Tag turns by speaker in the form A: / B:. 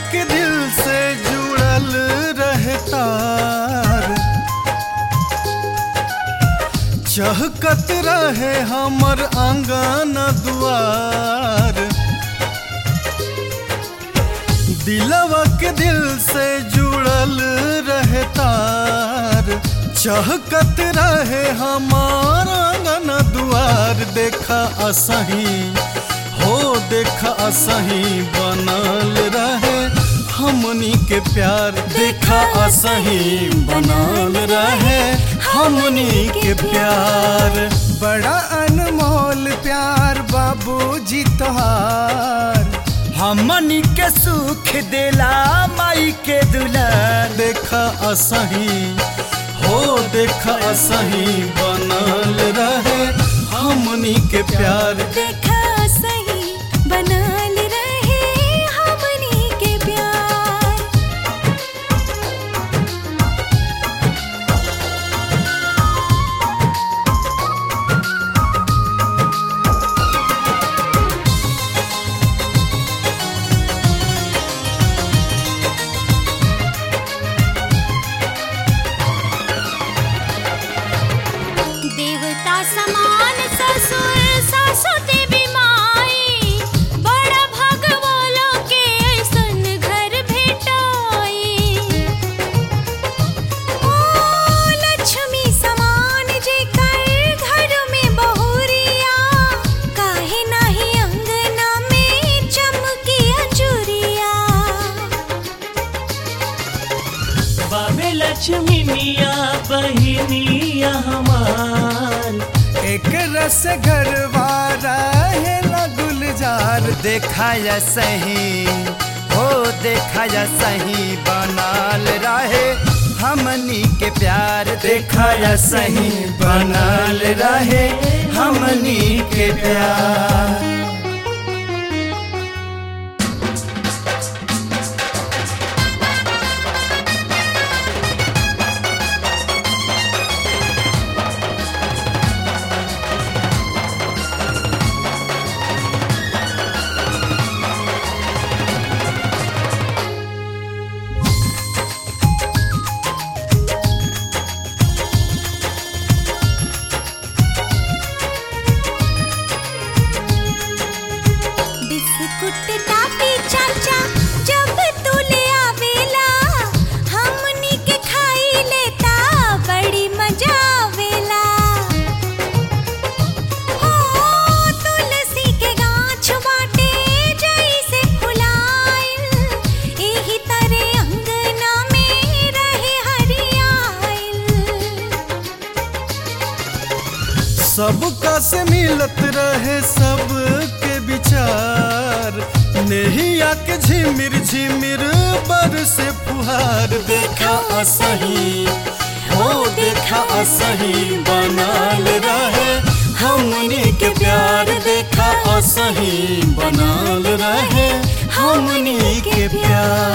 A: के दिल से जुड़ल रहतार चहकत रहे हमर आंगन दुआर दिलवा के दिल से जुड़ल रहतार चहकत रहे हमार आंगन दुआर देखा असही हो देखा असही बनल रहे हमनी के प्यार देखा असही बनल रहे हमनी के प्यार
B: बड़ा अनमोल प्यार बाबूजी तोहार
C: हमनी के सुख देला माई के दुलार
A: देखा असही हो देखा असही बनल रहे हमनी के प्यार
D: देखा सही बनल रहे हमनी के प्यार देवता समान ससुर सासु देवी माई बड़ा भगवालो के ऐसन घर भेटाई ओ लक्ष्मी समान जे कर घर में बहुरिया काहे नाही अंगना में चमकी अजुरिया
C: बाबे लक्ष्मी मिया बहिनिया हमार
B: एक रस घरवारा है गुलजार
C: देखाया सही हो देखाया सही बनाल रहे हमनी के प्यार देखाया सही बनाल रहे हमनी के प्यार
D: बिस्कुट टापी चाचा जब तू ले आवेला हमनी के खाई लेता बड़ी मजा आवेला हो तुलसी के गाछ बाटे जैसे फुलाइल एही तरह अंगना में रहे हरियाइल
A: सबका से मिलत रहे सबके विचार नेहिया के झिमिर झिमिर बर से फुहार देखा असही हो देखा असही बनल रहे हमनी के प्यार देखा असही बनल रहे हमनी के प्यार